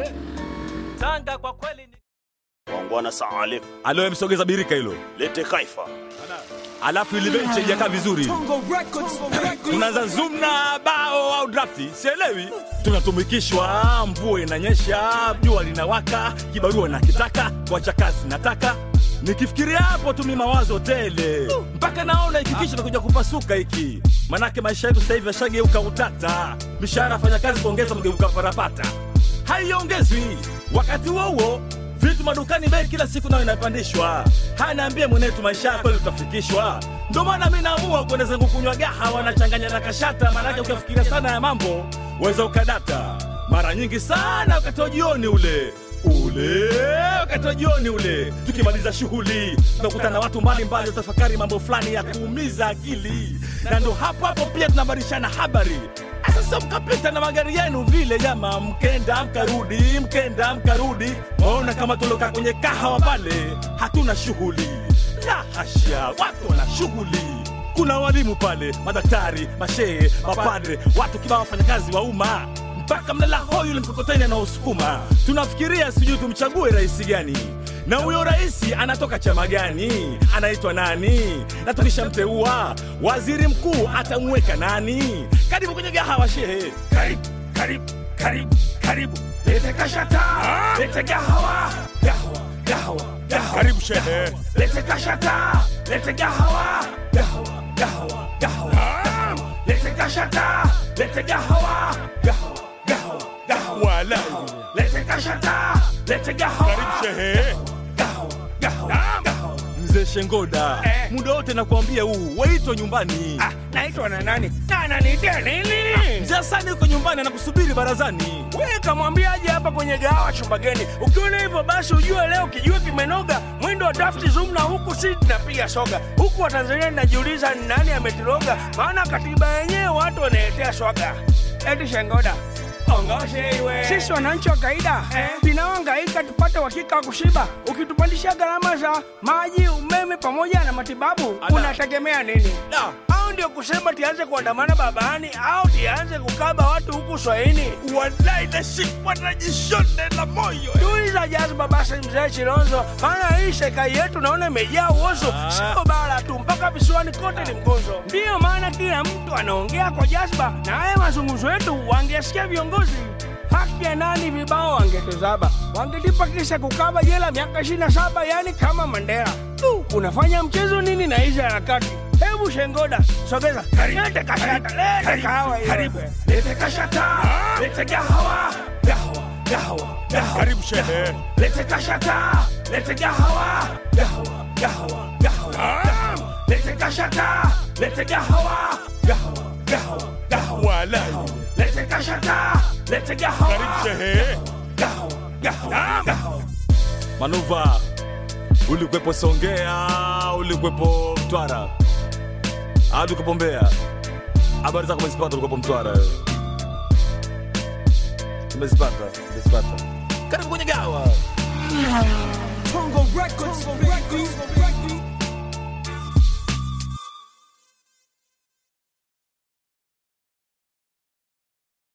Tanga kwa kweli ni Wangwana Saalif, alo msogeza birika hilo lete kaifa. alafu ili benchi haijakaa vizuri tunaanza zoom na bao au drafti sielewi tunatumikishwa mvua inanyesha jua linawaka kibarua nakitaka kuacha kazi nataka nikifikiria hapo tu mi mawazo tele mpaka naona hiki kichwa nakuja kupasuka hiki manake maisha yetu sasa hivi yashageuka utata mishahara fanya kazi kuongeza mgeuka parapata haiongezwi wakati huo huo vitu madukani bei kila siku nayo inapandishwa hanaambie mwenetu maisha yako kweli utafikishwa ndo maana mi naamua kwenda zangu kunywa gahawa nachanganya na kashata maanake ukifikiria sana ya mambo weza ukadata mara nyingi sana wakati wa jioni ule ule wakati wa jioni ule tukimaliza shughuli tunakutana na watu mbalimbali utafakari mambo fulani ya kuumiza akili na ndo hapo hapo pia tunabadilishana habari sasa mkapita na magari yenu vile jama mkenda mkarudi mkenda mkarudi maona kama tuloka kwenye kahawa pale hatuna shughuli la hasha watu wana shughuli kuna walimu pale madaktari mashehe mapadre watu kibao wafanyakazi wa umma mpaka mlala hoi yule mkokoteni anaosukuma tunafikiria sijui tumchague rais gani na huyo rais anatoka chama gani anaitwa nani na tukishamteua waziri mkuu atamweka nani karibu kwenye gahawa shehe karibu karibu karibu karibu lete kashata lete gahawa gahawa gahawa gahawa Karibu shehe. lete kashata lete gahawa gahawa gahawa gahawa lete kashata lete gahawa gahawa gahawa gahawa Wala. lete kashata lete gahawa Karibu shehe. gahawa gahawa gahawa mzee shengoda Eh. muda wote nakwambia huu waitwa nyumbani Ah, naitwa na nani? Na ananiitia nini? mzee asani yuko nyumbani anakusubiri barazani Wewe kamwambiaje hapa kwenye gahawa chumba geni? Ukiona hivyo basi ujue leo kijue kimenoga. Mwendo wa drafti zoom na huku si tunapiga soga. Huku wa Tanzania ninajiuliza ni nani ametiroga, maana katiba yenyewe watu wanaletea swaga. Eti Shengoda Ongoshe iwe. Sisi wananchi wa kawaida eh, tunaohangaika tupate uhakika wa kushiba. Ukitupandisha gharama za maji, umeme pamoja na matibabu, Ada. unategemea nini? Da. au ndio kusema tianze kuandamana barabarani au tianze kukaba watu huku swahini walai nashikwa na jishonde la moyo tuliza jazba basi mzee chilonzo maana hii serikali yetu naona imejaa uozo Ah. sio bara tu mpaka visiwani kote ni mgonzo ndiyo maana kila mtu anaongea kwa jazba na haya mazungumzo yetu wangesikia viongozi haki ya nani vibao wangetuzaba wangelipa kisa kukaba jela miaka 27 yani kama mandela tu unafanya mchezo nini na hizi harakati hebu shengoda sogeza lete kashata lete kahawa hiyo. karibu lete kashata lete gahawa gahawa gahawa gahawa Karibu shehe. lete kashata lete gahawa gahawa gahawa gahawa lete kashata lete gahawa gahawa gahawa gahawa Wala. lete kashata lete gahawa Karibu shehe. gahawa gahawa gahawa manuva ulikwepo songea ulikwepo mtwara hadi ukwepo mbea habari zako umezipata ulikuwepo mtwara wewe. umezipata umezipata karibu kwenye gawa Tongo Records, Tongo Records, Tongo Records.